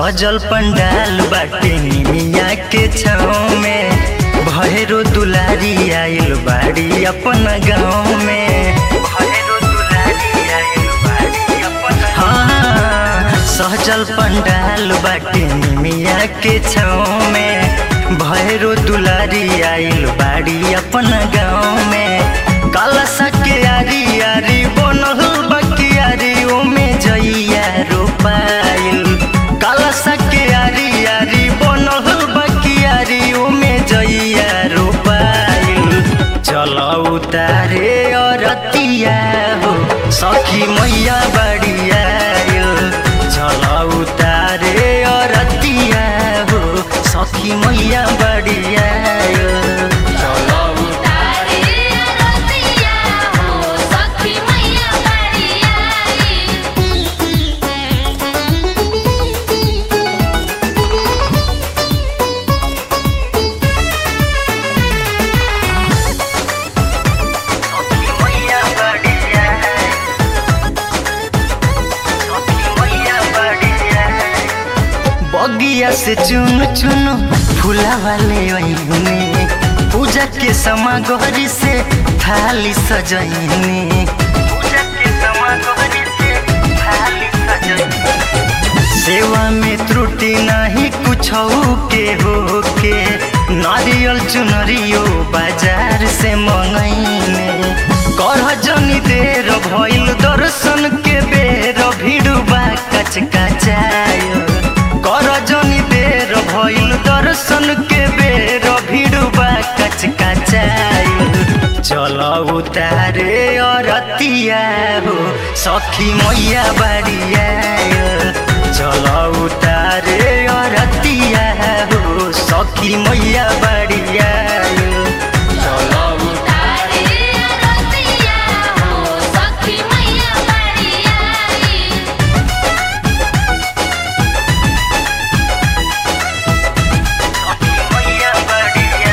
सहजल पंडाल बाटे निमिया के छाँव में भैरो दुलारी आइल बाड़ी अपन गाँव में भैरो दुलारी आइल बाड़ी अपन हाँ सहजल पंडाल बाटे निमिया के छाँव में भैरो दुलारी आइल बाड़ी अपन गाँव में कलसा के आरी आरी बनल बकियारी ओमे जइया रोपाइल कलसा के आरी आरी बनल बकियारी ओमे जइया रोपाइल चल उतारे अरतिया हो सखी मैया बड़िया चल उतारे अरतिया हो सखी मैया बड़िया तारे रतिया हो सखी मैया बड़िया मैया बड़िया सखी मैया बड़िया बगिया से चुन चुन फूला वाले ओइने पूजा के समागरी से थाली सजैने पूजा के समागरी से थाली सजैने सेवा में त्रुटि नहीं कुछ के हो के नारियल चुनरियो बाजार से मंगैने करह जनी देर भइल दर्शन के बेर भिड़ुबा कच कचायो कर जनी देर भइल दर्शन के बेर भिड़ुबा कच कचायो चल उतारे अरतिया हो सखी मैया बड़िया चल उतारे अरतिया हो सखी मैया बड़िया तारे रतिया हो सखी मैया बड़िया मैया बड़िया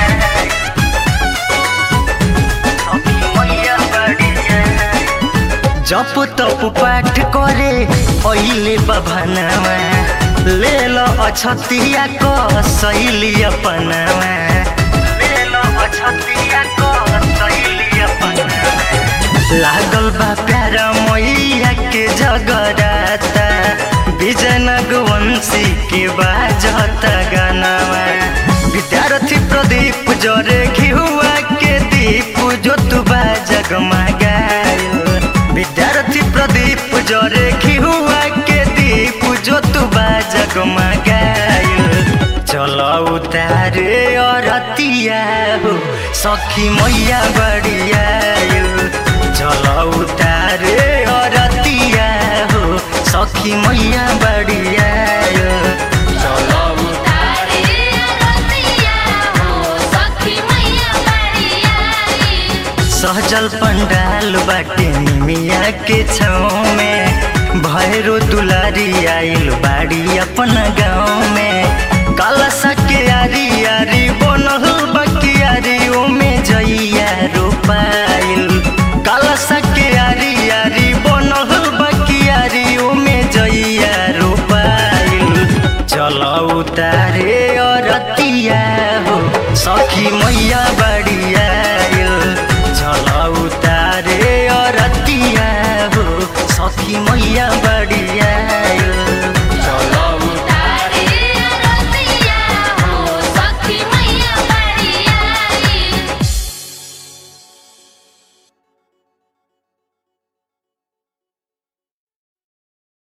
सखी मैया बड़िया जप तप पाठ करे अहिले बभनवा ले लो अछतिया को सैली अपनवा ले लो अछतिया को सैली अपनवा लागल बा प्यारा मैया के जगराता विजयनगवंशी के बाजत गानावा विद्यार्थी प्रदीप जरे घिहुआ के दीप जो तू जगमगायो विद्यार्थी प्रदीप जरे घिहुआ के दीप जो तू जगमगायो चल उतारे अरतिया हो सखी मैया बड़िया चल उतारे अरतिया हो सखी मैया बड़िया तारे रतिया हो सखी मैया बड़िया सहजल पंडाल बाटे निमिया के छाँव में भैरो दुलारी आइल बाड़ी अपन गाँव में